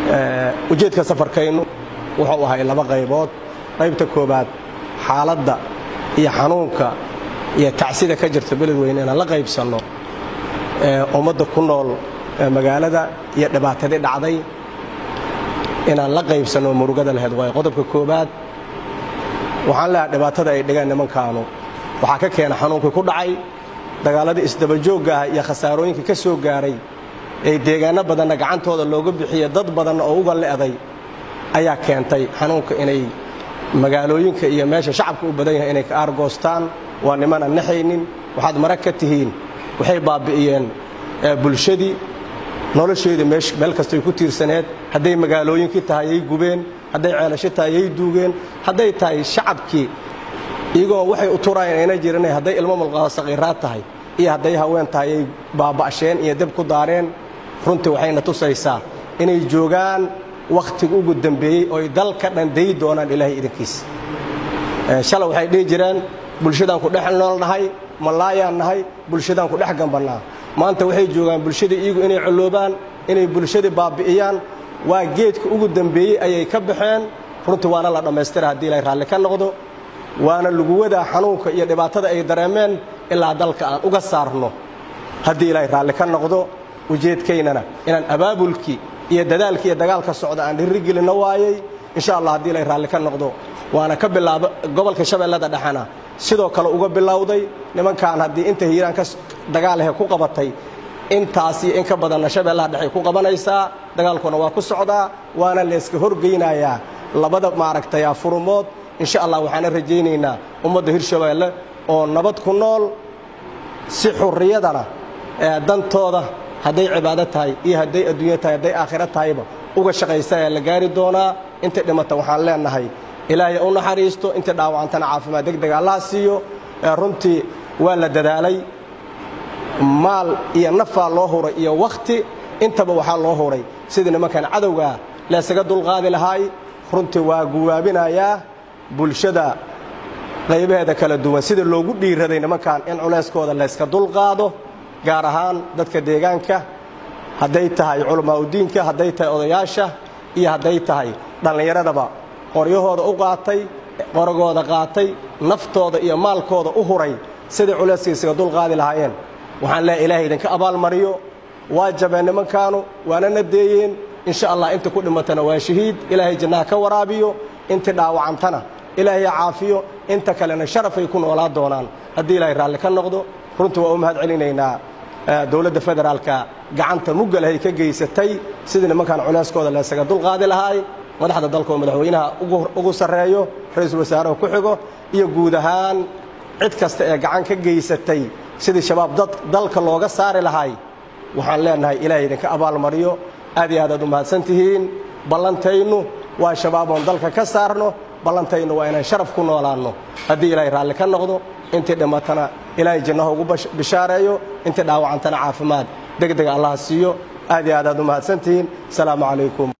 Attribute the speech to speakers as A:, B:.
A: ujeedka safarkaynu wuxuu ahay laba qaybood qaybta koobaad xaaladda iyo xanuunka iyo tacsida ka jirta beledweyne inaan la qaybsanno ummadda ku nool magaalada iyo dhibaatadii dhacday inaan la qaybsanno murugada laheyd waayo qodobka koobaad waxaan leehay dhibaatada ay dhigeen nimankaanu waxaa ka keena xanuunkii ku dhacay dagaalladii isdabajoogga ah iyo khasaarooyinkii ka soo gaaray ee deegaanno badanna gacantooda looga bixiye dad badanna oo uga le'day ayaa keentay xanuunka inay magaalooyinka iyo meesha shacabka u badan yahay inay ka aargoostaan waa nimanaan naxaynin waxaad marag ka tihiin waxay baabbi'iyeen bulshadii nolosheedii meel kastay ku tiirsaneed hadday magaalooyinkii tahay yay gubeen hadday ceelasho tahay yay duugeen hadday tahay shacabkii iyagoo waxay u turaayeen ayna jiranay hadday ilmo mulqaado saqiiraad tahay iyo hadday haween tahay yay baaba'sheen iyo deb ku daareen runtii waxayna tusaysaa inay joogaan wakhtiga ugu dambeeyey ooy dalka dhan dayi doonaan ilaahay idinkiisa shalay waxay dhihi jireen bulshadaan ku dhex nool nahay malaayaan nahay bulshadaan ku dhex gambannaa maanta waxay joogaan bulshadii iyagu inay colloobaan inay bulshadii baabbi'iyaan waa geedka ugu dambeeyey ayay ka baxeen runtii waana la dhammaystira haddii ilaahay raalli ka noqdo waana lagu wadaa xanuunka iyo dhibaatada ay dareemeen ilaa dalka aan uga saarno haddii ilaahay raalli ka noqdo ujeedkaynana inaan abaabulkii iyo dadaalkii iyo dagaalka socda aan dhirrigelinno waayey insha allah haddii ilaahay raalli ka noqdo waana ka bilaaba gobolka shabeellada dhexena sidoo kale uga bilowday nimankaan haddii inta hiiraan ka dagaalahe ku qabatay intaasiyo in ka badanna shabeellaha dhexay ku qabanaysaa dagaalkuna waa ku socdaa waana layska horgeynayaa labada maaragtay furumood insha allah waxaana rajaynaynaa ummadda hirshabeelle oo nabad ku nool si xurriyadana dantooda hadday cibaado tahay iyo hadday adduunya tahay hadday aakhiro tahayba uga shaqaysa ee la gaari doonaa intay dhimata waxaan leenahay ilaahay u naxariisto intay dhaawacantana caafimaad degdega allaha siiyo runtii waa la dadaalay maal iyo nafaa loo huray iyo wakhti intaba waxaa loo huray sidii nimankan cadowgaa laysaga dulqaadi lahaay runtii waa guwaabinayaa bulshada qaybaheeda kala duwan sida loogu dhiiraday nimankan in culayskooda layska dulqaado gaar ahaan dadka deegaanka hadday tahay culamaauddiinka hadday tahay odayaasha iyo hadday tahay dhallinyaradaba qoryahooda u qaatay qoragooda qaatay naftooda iyo maalkooda u huray siday culayskaysaga dulqaadi lahaayeen waxaan leehay ilaahay idinka abaalmariyo waa jabeen nimankaanu waana nadeeyeen insha allah inta ku dhimatana waa shahiid ilaahay jannaha ka waraabiyo intii dhaawacantana ilaahay caafiyo inta kalena sharafay ku noolaa doonaan haddii ilaahay raalli ka noqdo runtii waa u mahad celinaynaa dowladda federaalka gacanta muggalahay ka geysatay sidii nimankan culayskooda laysaga dulqaadi lahaay madaxda dalka oo madaxweynaha ugu sarreeyo ra-iisul wasaaraha ku xigo iyo guud ahaan cid kasta ee gacan ka geysatay sidii shabaab dalka looga saari lahay waxaan leenahay ilaahay idinka abaalmariyo aad iyo aad aad u mahadsan tihiin ballantaynu waa shabaaboon dalka ka saarno ballantaynu waa inaan sharaf ku noolaanno haddii ilaahay raalli ka noqdo intii dhimatana ilaahay jannaha ugu bishaareeyo intii dhaawacantana caafimaad degdega allaha siiyo aad iyo aad aad u mahadsan tihiin asalaamu calaykum